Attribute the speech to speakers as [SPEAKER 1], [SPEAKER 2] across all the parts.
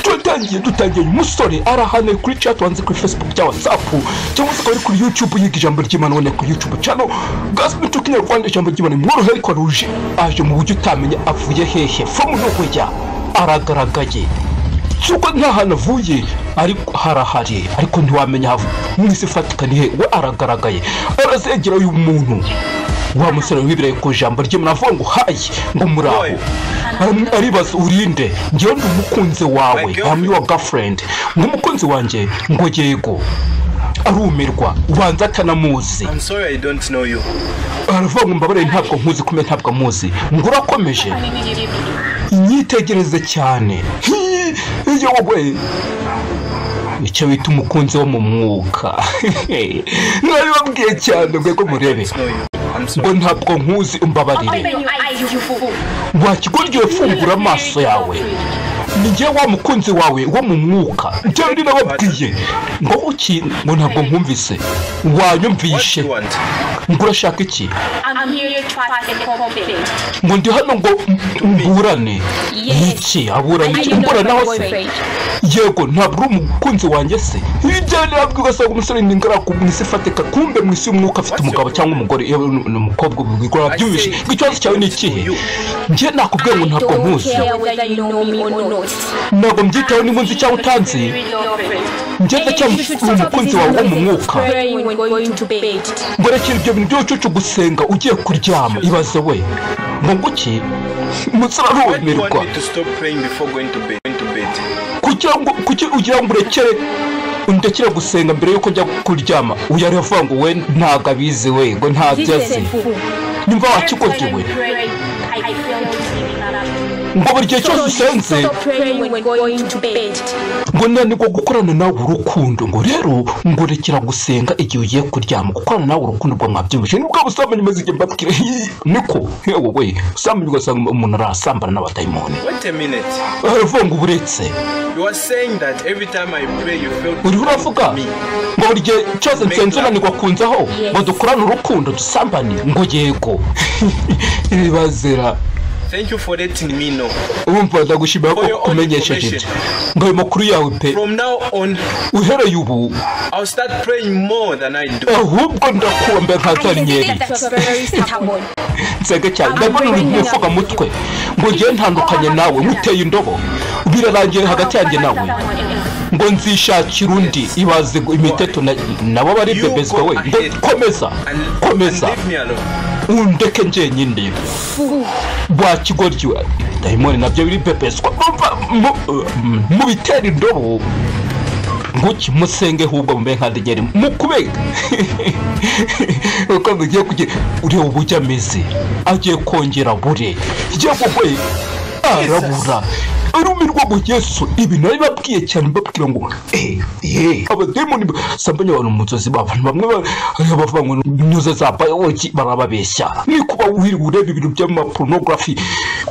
[SPEAKER 1] dutangiye dutangiye uyu musore arahane kuri chat wanze kuri facebook cyangwa whatsapp cyangwa se akaba ari kuri youtube yiga ijambo ry'imana ubona kuri youtube channel gospel to kinyarwanda ijambo ry'imana mworohere ko aruje aje mu buryo utamenya avuye hehe from nokujya aragaragaye cyuko nta hantu avuye ariko harahari ariko ntiwamenya aho mwese fatikaniye we aragaragaye barazegera uyu muntu wa musore wibiraye ku ijambo rye muravuga ngo hayi ngo muraho Aram- aribaza urinde ngewe ndi umukunzi wawe I'm your girlfriend ngo umukunzi wanjye ngo yego arumirwa ubanza atanamuzi
[SPEAKER 2] I'm sorry I don't know you.
[SPEAKER 1] aravuga ngo mbabarire ntabwo nkuzi kumwe ntabwo amuzi ngo urakomeje inyitegereze cyane Hii, yowe icyo bita umukunzi wo mu mwuka nabibabwiye cyane rwego murebe
[SPEAKER 2] I
[SPEAKER 1] ngo
[SPEAKER 2] don't know you. I'm sorry.
[SPEAKER 1] ntabwo nkuzi umbabarire
[SPEAKER 3] Open your eyes, you fool.
[SPEAKER 1] wakigoryoye fungura amaso yawe njye wa mukunzi wawe wo mu mwuka njyewe ni nababwiye ngo uki ngo ntabwo nkumvise
[SPEAKER 2] What do
[SPEAKER 1] wanyumvishe
[SPEAKER 2] you want?
[SPEAKER 1] ngo urashaka iki
[SPEAKER 3] I'm here to try and compliment.
[SPEAKER 1] ngo ndi hano ngo m- mburane
[SPEAKER 3] Yes.
[SPEAKER 1] iki aburane
[SPEAKER 3] Are
[SPEAKER 1] iki
[SPEAKER 3] you not
[SPEAKER 1] mburanaho
[SPEAKER 3] my
[SPEAKER 1] se
[SPEAKER 3] boyfriend?
[SPEAKER 1] yego ntabwo uri umukunzi wanjye se ibyo nabwo ugasanga umusore ni ingaragu mu isi ifatika kumbe mu isi y'umwuka afite
[SPEAKER 2] What's
[SPEAKER 1] umugabo
[SPEAKER 2] your
[SPEAKER 1] cyangwa umugore iyo ni ni umukobwa ubikora
[SPEAKER 2] I
[SPEAKER 1] byumvishe
[SPEAKER 2] said
[SPEAKER 1] ngo ikibazo cyawe ni ikihe
[SPEAKER 2] you.
[SPEAKER 1] njye nakubwiye ngo
[SPEAKER 3] I
[SPEAKER 1] ntabwo
[SPEAKER 3] don't
[SPEAKER 1] nkuzi
[SPEAKER 3] care whether you know me or not.
[SPEAKER 1] ntabwo mbyitaho niba unzi cyangwa utanzi njye
[SPEAKER 3] And you
[SPEAKER 1] ndacyari
[SPEAKER 3] should
[SPEAKER 1] uri
[SPEAKER 3] stop
[SPEAKER 1] umukunzi wawe wo mu
[SPEAKER 3] using
[SPEAKER 1] mwuka
[SPEAKER 3] praying when going to bed.
[SPEAKER 1] ngorekera ibyo bintu by'ubucucu gusenga ugiye kuryama ibaze we ngo nguki umusore
[SPEAKER 2] Why do you want
[SPEAKER 1] arumirwa
[SPEAKER 2] me to stop praying before going to bed? Going to bed.
[SPEAKER 1] kugira ngo kuki ugira ngo urekere undekere gusenga mbere yuko njya kuryama uyu ari avuga ngo we ntabwo abizi we ngo ntabyo azi nimba wakikoze we ngo buri gihe cyose usenze
[SPEAKER 3] Stop praying when going to bed.
[SPEAKER 1] ngo nanirwa gukorana nawe urukundo ngo rero ngo rekera gusenga igihe ugiye kuryama gukorana nawe urukundo rwa mwabyumvise ni bwa busambanyi maze igihe mbabwira "Hii, niko yewe we busambanyi ugasanga umuntu arasambana n'abadayimoni
[SPEAKER 2] Wait a minute.
[SPEAKER 1] aravuga ngo uretse
[SPEAKER 2] You are saying that every time I pray you fail to
[SPEAKER 1] uriho uravuga
[SPEAKER 2] me.
[SPEAKER 1] ngo buri gihe cyose nsenze unanirwa kunzaho
[SPEAKER 3] Yes.
[SPEAKER 1] ngo dukorane urukundo dusambane ngo yego ibibazira
[SPEAKER 2] Thank you for letting me know.
[SPEAKER 1] urumva ndagushimira ko
[SPEAKER 2] For your own
[SPEAKER 1] kumenyesheje ibyo ngo ayo makuru yawe pe
[SPEAKER 2] From now on,
[SPEAKER 1] uhereye ubu
[SPEAKER 2] I'll start praying more than I do.
[SPEAKER 1] ahubwo ndakumbe nka
[SPEAKER 3] I can see
[SPEAKER 1] daniel
[SPEAKER 3] that you are very stubborn.
[SPEAKER 1] nsenga cyane ndabona uri mu mufuka mutwe ngo ngiye ntandukanye nawe muteye indobo birarangiye hagati yanjye nawe ngo nzishakira undi ibaze ngo imiteto na- nabo bari bebezwa we ngo komeza
[SPEAKER 2] And,
[SPEAKER 1] komeza
[SPEAKER 2] and leave me alone.
[SPEAKER 1] undeke njyenyine bwakigoryi dayimoni nabyo biri bepeswa Mumva, mu- mm, mubitera indobo nguki musenge hubwo mube nka degeri mukubega uko mugiye kugira ureba uburyo ameze agiye kongera bure yewe we arabura arumirwa ngo yesu ibi nabibabwiye cyane mbabwira ngo eh eh abademoni sambanya abantu mu nzozi babo bamwe ba- eh, bavuga ngo nyuze za bayoboki barababeshya ni kuba wiriwe ureba ibintu by'amapornography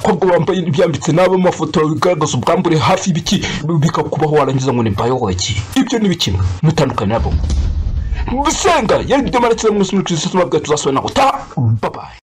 [SPEAKER 1] kobwa bambaye ibyambitse n'abo mafoto bigaragaza ubwambure hafi y'ibiki bikakubaho warangiza ngo ni bayoboki ibyo ni bikimwe mutandukanye nabo gusenga yari byo maratse mu sinukirisi tubabwira tuzasubira nawe utaha babaye